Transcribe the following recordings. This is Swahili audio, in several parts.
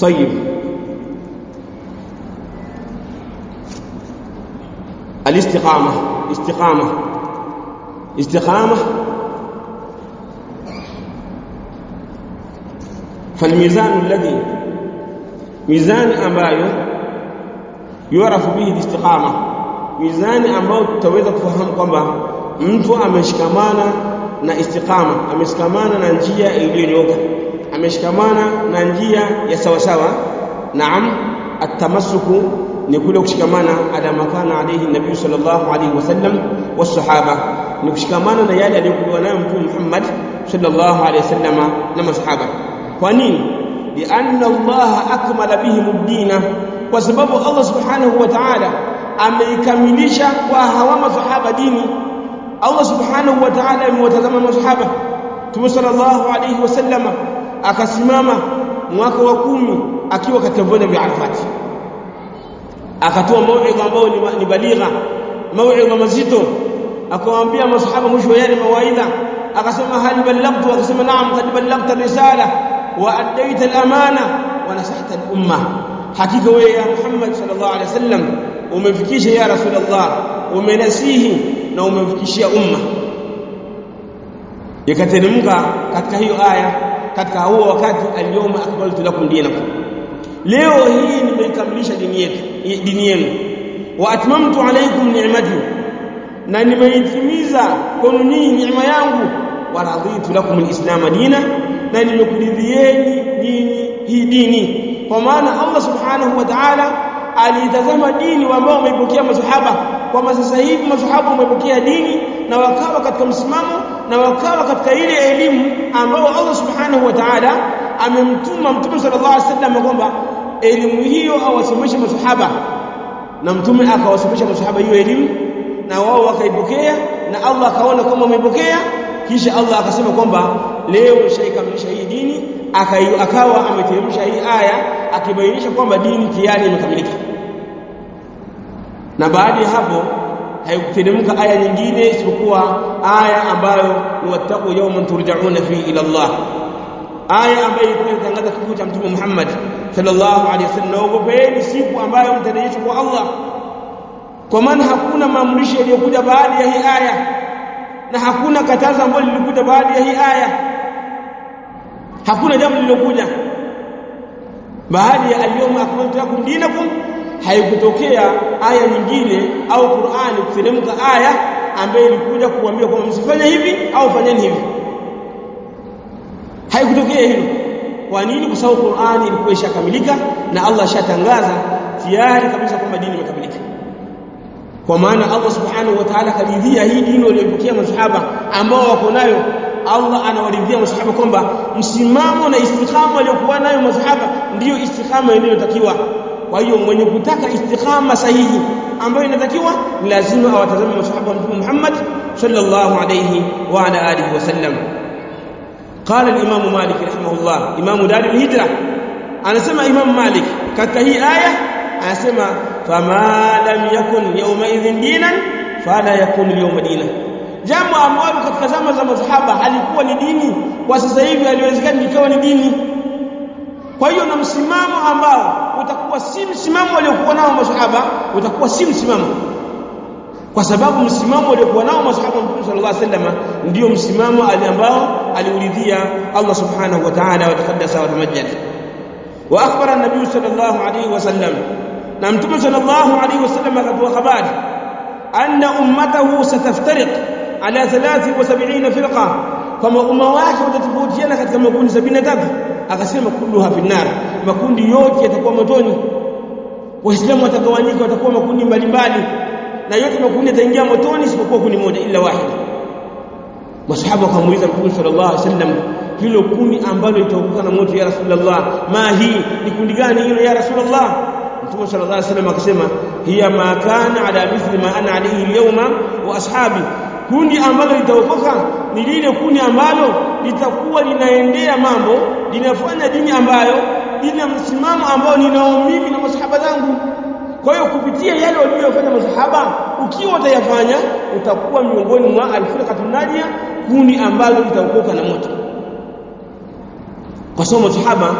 طيب الاستقامة استقامة استقامة فالميزان الذي ميزان ambayo yurafu bihi istiqama mizani ambayo tutaweza kufahamu kwamba mtu ameshikamana na istiqama ameshikamana na njia iliyonyooka ameshikamana na njia ya sawa sawa naam atamassuku ni kule kushikamana ala makana alayhi nabii sallallahu alayhi wasallam wasahaba ni kushikamana na yale aliyokuwa nayo mtume Muhammad sallallahu alayhi wasallam na masahaba kwa nini lianna Allah akmala bihim ad-din kwa sababu Allah subhanahu wa ta'ala ameikamilisha kwa hawa masahaba dini Allah subhanahu wa ta'ala amewatazama masahaba Mtume sallallahu alayhi wasallama akasimama mwaka wa kumi akiwa katika viwanja vya Arafat akatoa mauidha ambayo ni baligha mauidha mazito akawaambia masahaba mwisho wa yale mawaidha akasema hal ballagtu akasema naam qad ballagta risala wa addaita al-amana wa nasahta al-umma hakika wewe ya Muhammad sallallahu alaihi wasallam umefikisha ya rasulullah umenasihi na umemfikishia umma ikateremka katika hiyo aya katika huo wakati al-yawma akmaltu lakum dinakum leo hii nimeikamilisha dini yetu dini yenu wa atmamtu alaykum ni'mati na nimeitimiza kwenu nyinyi neema yangu wa raditu lakum al-islam dina na nimekuridhieni nyinyi hii dini kwa maana Allah subhanahu wa ta'ala alitazama dini ambao wameipokea masahaba kwamba sasa hivi masahaba wamepokea dini na wakawa katika msimamo na wakawa katika ile elimu ambao Allah subhanahu wa ta'ala amemtuma mtume sallallahu alaihi wasallam kwamba elimu hiyo awasomeshe masahaba na mtume akawasomesha masahaba hiyo elimu na wao wakaipokea na Allah akaona kama wameipokea kisha Allah akasema kwamba leo shaikamilisha hii dini akawa ameteremsha hii aya akibainisha kwamba dini tayari imekamilika na baada ya hapo haikuteremka aya nyingine isipokuwa aya ambayo ni wattaqu yawman turja'una fihi ila Allah aya ambayo ilikuwa inatangaza kifo cha mtume Muhammad sallallahu alaihi wasallam naogopeni siku ambayo mtarejeshwa kwa Allah kwa maana hakuna maamrisho yaliyokuja baada ya hii aya na hakuna katazo ambalo lilikuja baada ya hii aya hakuna jambo lililokuja baada ya al-yawma akmaltu lakum dinakum haikutokea aya nyingine au Qur'ani kuteremka aya ambayo ilikuja kuambia kwamba msifanye hivi au fanyeni hivi haikutokea hilo kwa nini kwa sababu Qur'ani ilikuwa ishakamilika na Allah ashatangaza tayari kabisa kwamba dini imekamilika kwa maana Allah subhanahu wa ta'ala karidhia hii dini waliyopokea masahaba ambao wako nayo Allah anawaridhia masahaba kwamba msimamo na istiqama aliyokuwa nayo masahaba ndiyo istiqama inayotakiwa kwa hiyo mwenye kutaka istiqama sahihi ambayo inatakiwa lazima awatazame masahaba wa Mtume Muhammad sallallahu alayhi wa ala alihi wasallam قال الامام مالك رحمه الله امام دار الهجره anasema imam malik katika hii aya anasema fama lam yakun yawma idhin dinan fala yakun yawma dinan jambo ambalo katika zama za masahaba halikuwa ni dini kwa sasa hivi haliwezekani likawa ni dini kwa hiyo na msimamo ambao utakuwa si msimamo waliokuwa nao masahaba utakuwa si msimamo kwa sababu msimamo waliokuwa nao masahaba wa Mtume sallallahu alaihi wasallam ndio msimamo ambao aliuridhia Allah subhanahu wa ta'ala wa taqaddasa wa tamajjad wa akhbara an-nabiy sallallahu alaihi wasallam na Mtume sallallahu alaihi wasallam akatoa habari anna ummatahu sataftariq ala 73 firqa kama umma wake utatofautiana katika makundi 73 akasema kulluha fi nar makundi yote yatakuwa motoni waislamu watagawanyika watakuwa makundi mbalimbali na yote makundi yataingia motoni isipokuwa kundi moja ila wahida masahaba wakamuuliza mtume sallallahu alaihi wasallam hilo kundi ambalo litaokoka na moto ya rasulullah ma hii ni kundi gani hilo ya rasulullah mtume sallallahu alaihi wasallam akasema hiya ma kana ala mithli ma ana alayhi alyawma wa ashabi kundi ambalo litaokoka ni lile kundi ambalo litakuwa linaendea mambo linafanya dini ambayo lina msimamo ambao ninao mimi na masahaba zangu kwa hiyo kupitia yale waliyofanya masahaba ukiwa utayafanya utakuwa miongoni mwa alfirqatul najia kundi ambalo litaokoka na moto kwa sababu masahaba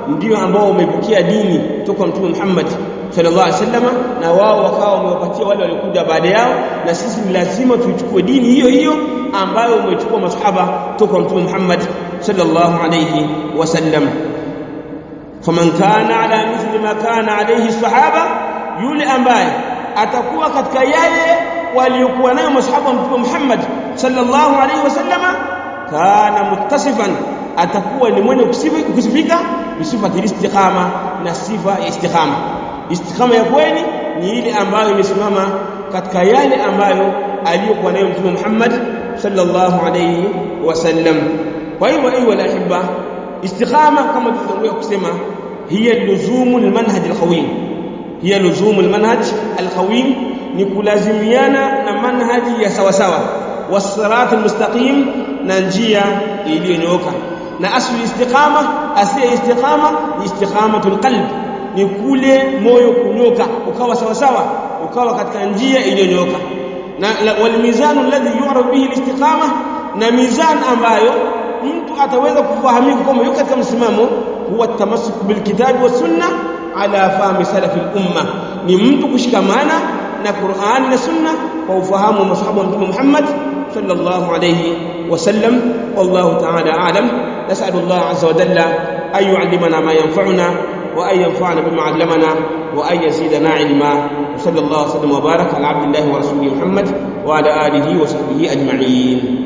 ndio ambao wamepokea dini kutoka mtume Muhammad sallallahu alaihi wasallam na wao wakawa wamewapatia wale waliokuja baada yao na sisi ni lazima tuichukue dini hiyo hiyo ambayo umechukua masahaba kutoka mtume Muhammad sallallahu alaihi wasallam faman kana ala mithli ma kana alayhi sahaba yule ambaye atakuwa katika yale waliokuwa nayo masahaba wa mtume Muhammad sallallahu alaihi wasallama kana muttasifan atakuwa ni mwenye kusifika bisifati istiqama na sifa ya istiqama istiqama ya kweli ni ile ambayo imesimama katika yale ambayo aliyokuwa nayo mtume Muhammad sallallahu alayhi wasallam kwa hivyo ayu alahibba istiqama kama tulivyotangulia kusema hiya luzumu almanhaj alqawim hiya luzumu almanhaj alqawim ni kulazimiana na manhaji ya sawa sawa wasirat almustaqim na njia iliyonyooka na asli istiqama asiya istiqama ni istiqamatul qalb ni kule moyo kunyoka ukawa sawa sawa ukawa katika njia iliyonyooka na wal mizanu alladhi yu'raf bihi alistiqama na mizan ambayo mtu ataweza kufahamika kwamba yuko katika msimamo huwa tamassuk bil kitabi was sunna ala fahmi salaf al umma ni mtu kushikamana na Qur'ani na sunna kwa ufahamu wa masahaba wa Mtume Muhammad sallallahu alayhi wasallam wallahu ta'ala a'lam nas'alu Allah azza wa jalla an yu'allimana ma yanfa'una wa an yanfa'ana bima 'allamana wa an yazidana 'ilma wa sallallahu wa sallam wa baraka ala 'abdillahi wa rasulihi Muhammad wa ala alihi wa sahbihi ajma'in